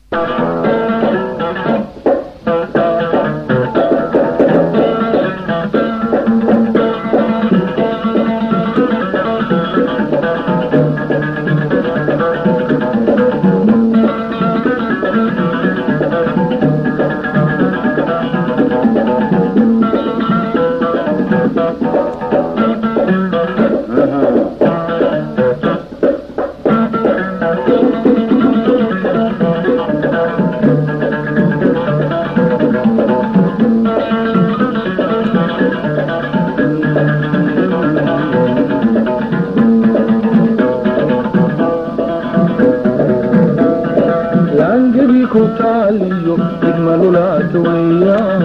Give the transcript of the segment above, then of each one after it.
laangebi ku taaliyo degma lulaas weeyaan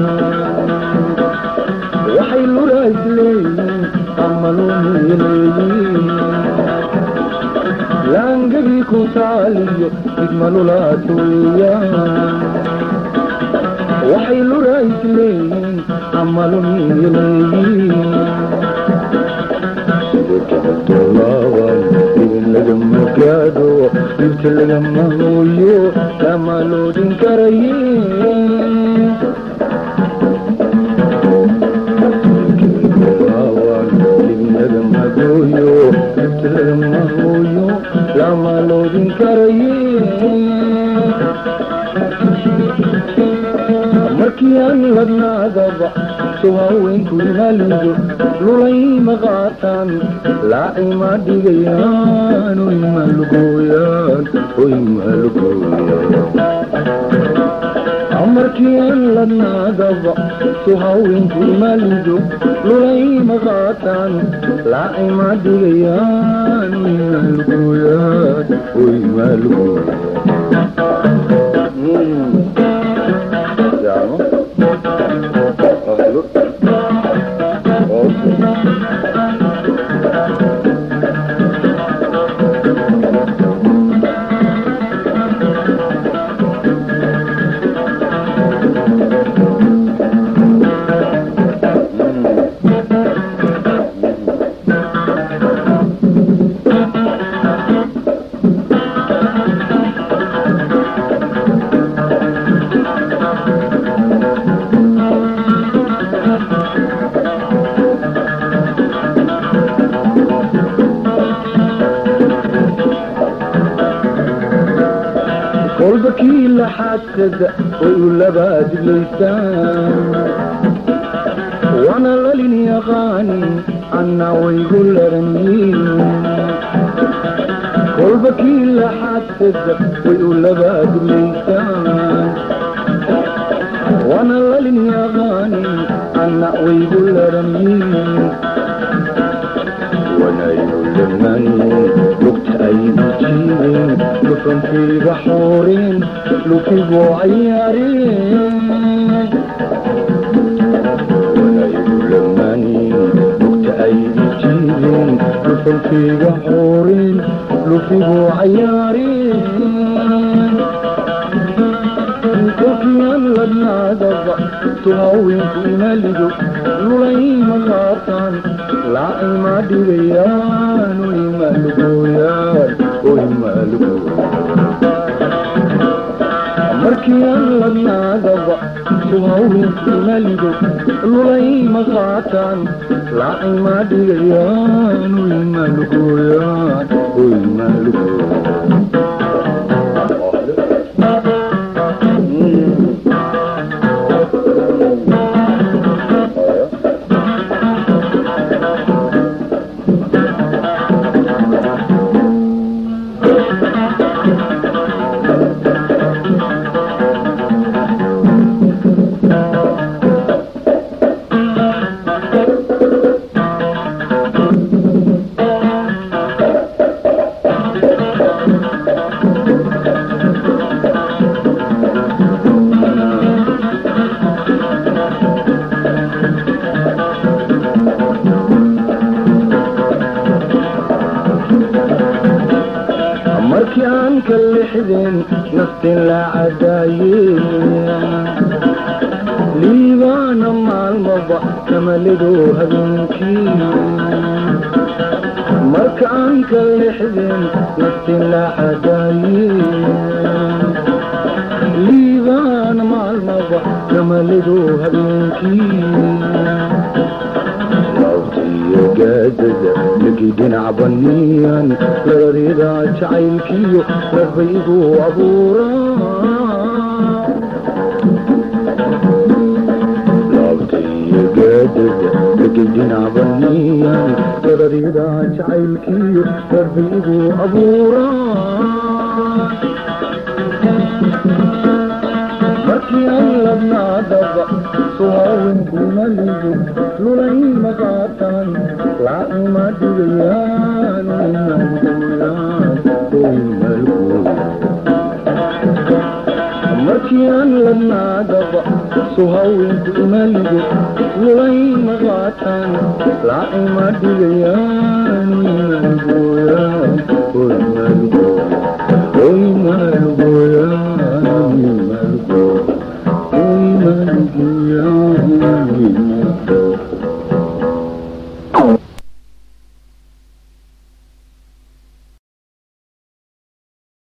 waxay lulaas leeyiin ama lumiy leeyiin laangebi ku taaliyo degma lulaas weeyaan waxay lulaas leeyiin ama lumiy leeyiin idin lagama gaado dhibta lagama hooyo lama loodin karaye idin lagama gooyo dhibta lagama hooyo lama loodin karaye markii aan ladnaadaba soo haweenku imalido lulay ma qaataan laaci ma dhigayaan oy ma lugooyaan oy ma lugooyaan markii aan ladnaadaba soo haweenku imalido lulay ma qaataan laaci ma dhigayaan oy ma lugooyaan oy ma lugooyaan Siamo? Ovvio. Ovvio. kolba kii laxaadkada way u labaadilaysaan waana lalin yaqaanin anna waygu laranyiin kolba kii laxaadkada way u labaadilaysaan waana lalin yaqaanin anna waygu laranyiin wanaynu lamanin lugta aynu jiibin lufantiiga xooreen lufigoo cayaareen wanaynu lamanin lugta aynu jiibin lufantiiga xooreen lufigoo cayaareen kolkiyaan ladnaadaba tuhaweenku imalido lulay ma qaataan laaci ma dhigayaan oy ma lugooyaan oy ma lugooyaan markii aan ladnaadaba tuhaweenku imalido lulay ma qaataan laaci ma dhigayaan oy ma lugooyaan oy ma lugooyaan markii aan ka lixdeen naftin la cadaayeen liibaana maalmaba kamalido habeenkii marka aan ka lixdeen naftin la cadaayeen liibaan maalmaba namalidu habeenkii laabtiyo gaadada lagi dhinac baniyan lararida jacaylkiyo larbaygu abuuraa laabtiyo gaadada lagi dhinac baniyan lararida jacaylkiyo larbaygu abuuraa markii aan labnaadaba suhawinkumaligu lulay maqaataan laacuma dhigayaan markii aan labnaadaba suhawinkumaligu lulay maqaataan laacuma dhigayaan